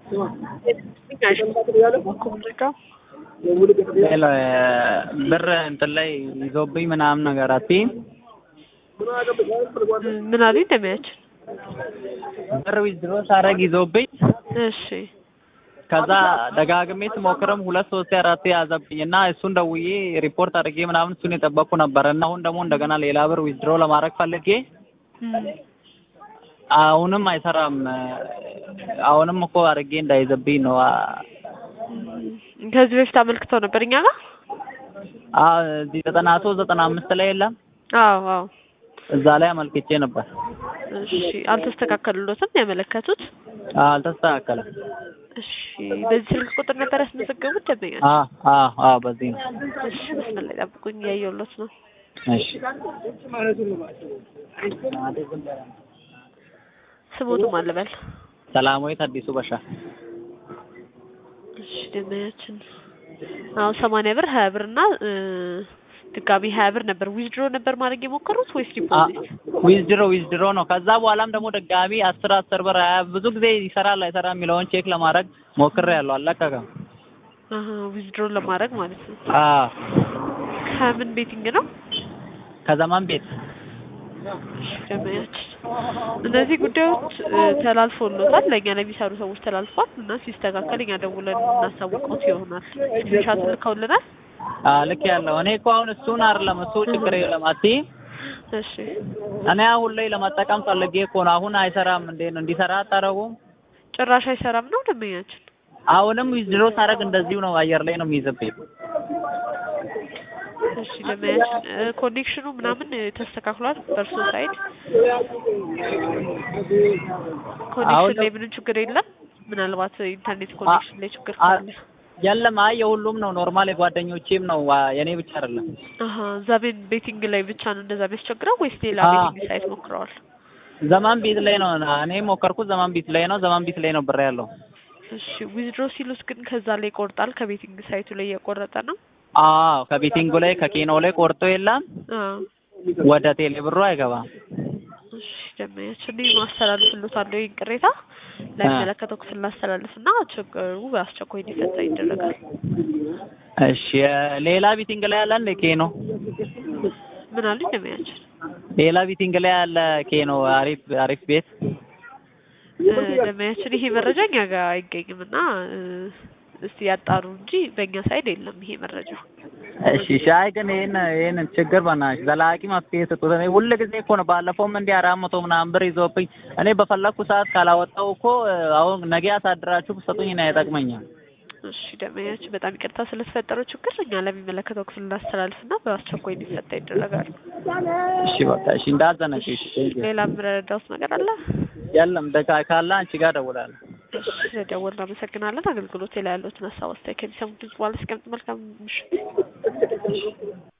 ሌላ ብር እንትን ላይ ይዞብኝ ምናምን ነገር አትይም? ምን አሉኝ እንደሚያችን ብር ዊዝድሮ ሳደርግ ይዞብኝ እሺ ከዛ ደጋግሜ ስሞክርም ሁለት ሶስት አራት ያዘብኝ እና እሱን ደውዬ ሪፖርት አድርጌ ምናምን እሱን የጠበቅኩ ነበረ እና አሁን ደግሞ እንደገና ሌላ ብር ዊዝድሮ ለማድረግ ፈልጌ አሁንም አይሰራም። አሁንም እኮ አድርጌ እንዳይዘብኝ ነው። ከዚህ በፊት አመልክተው ነበር እኛ ጋር አዎ እዚህ ዘጠና ሶስት ዘጠና አምስት ላይ የለም አዎ አዎ እዛ ላይ አመልክቼ ነበር። እሺ አልተስተካከሉሎትም ያመለከቱት አዎ አልተስተካከለም። እሺ በዚህ ስልክ ቁጥር ነበር ያስመዘገቡት ደንበኛ አዎ አዎ አዎ በዚህ ነው። እሺ መስመር ላይ ጠብቁኝ እያየሁሎት ነው እሺ ስሞቱም አልበል ሰላማዊት አዲሱ በሻ እሺ ደንበኛችን አሁን ሰማንያ ብር ሀያ ብር እና ድጋሚ ሀያ ብር ነበር ዊዝድሮ ነበር ማድረግ የሞከሩት ወይስ ዲፖዚት? ዊዝድሮ ዊዝድሮ ነው። ከዛ በኋላም ደግሞ ድጋሚ አስር አስር ብር ሀያ ብዙ ጊዜ ይሰራል አይሰራ የሚለውን ቼክ ለማድረግ ሞክሬያለሁ። አልለቀቀም። አሀ ዊዝድሮ ለማድረግ ማለት ነው። አዎ ከምን ቤቲንግ ነው? ከዘመን ቤት ደንበኛችን እነዚህ ጉዳዮች ተላልፎሎታል፣ ለእኛ ለሚሰሩ ሰዎች ተላልፏል እና ሲስተካከል እኛ ደውለን እናሳውቀውት ይሆናል። ስክሪንሻት ልከውልናል። ልክ ያለው እኔ እኮ አሁን እሱን አይደለም እሱ ችግር የለም አትይም። እሺ እኔ አሁን ላይ ለመጠቀም ፈልጌ እኮ ነው። አሁን አይሰራም እንዴ ነው እንዲሰራ አታረጉም? ጭራሽ አይሰራም ነው ደንበኛችን። አሁንም ዊዝድሮ ሳደርግ እንደዚሁ ነው፣ አየር ላይ ነው የሚይዝብኝ። እሺ ደንበኛችን ኮኔክሽኑ ምናምን ተስተካክሏል በእርሶ ሳይድ? ኮኔክሽን ላይ ምንም ችግር የለም? ምናልባት ኢንተርኔት ኮኔክሽን ላይ ችግር ካለ የለም። አይ የሁሉም ነው ኖርማል፣ የጓደኞቼም ነው የኔ ብቻ አይደለም። አሀ ዘመን ቤቲንግ ላይ ብቻ ነው እንደዛ የሚያስቸግረው ወይስ ሌላ አዎ። ቤቲንግ ሳይት ሞክረዋል? ዘማን ቤት ላይ ነው እኔ ሞከርኩት። ዘማን ቤት ላይ ነው ዘማን ቤት ላይ ነው ብር ያለው። እሺ ዊዝድሮ ሲሉት ግን ከዛ ላይ ይቆርጣል ከቤቲንግ ሳይቱ ላይ እየቆረጠ ነው? አዎ ከቤቲንጉ ላይ ከኬኖ ላይ ቆርጦ የለም አዎ ወደ ቴሌ ብሩ አይገባም። እሺ ደንበኛችን እኔ ማስተላልፍልዎታለሁ ይህን ቅሬታ ለሚመለከተው ክፍል ላስተላልፍና ችግሩ በአስቸኳይ እንዲፈታ ይደረጋል። እሺ ሌላ ቤቲንግ ላይ ያለ እንደ ኬኖ ምን አሉኝ ደንበኛችን? ሌላ ቤቲንግ ላይ ያለ ኬኖ አሪፍ አሪፍ ቤት እ ደንበኛችን ይሄ መረጃ እኛ ጋር አይገኝም እና እ እስቲ ያጣሩ እንጂ በእኛ ሳይድ የለም ይሄ መረጃ። እሺ ሻይ ግን ይሄን ይሄን ችግር በናትሽ ዘላቂ መፍትሄ ስጡት። እኔ ሁል ጊዜ እኮ ነው ባለፈውም እንዲህ አራት መቶ ምናምን ብር ይዞብኝ እኔ በፈለግኩ ሰዓት ካላወጣው እኮ አሁን ነገ ያሳድራችሁ ብትሰጡኝ እኔ አይጠቅመኛል። እሺ ደንበኛችን በጣም ይቅርታ ስለተፈጠረው ችግር እኛ ለሚመለከተው ክፍል እናስተላልፍና በአስቸኳይ እንዲፈታ ይደረጋል። እሺ በቃ እሺ እንዳዘነች እሺ ሌላ የምረዳውት ነገር አለ? የለም ደካ ካለ አንቺ ጋር እደውላለሁ። እሺ ስለደወልን እናመሰግናለን። አገልግሎት ላይ ያሉትን ሀሳብ አስተያየት ከሚሰሙት ድምጽ በኋላ ሲቀምጥ መልካም ምሽት።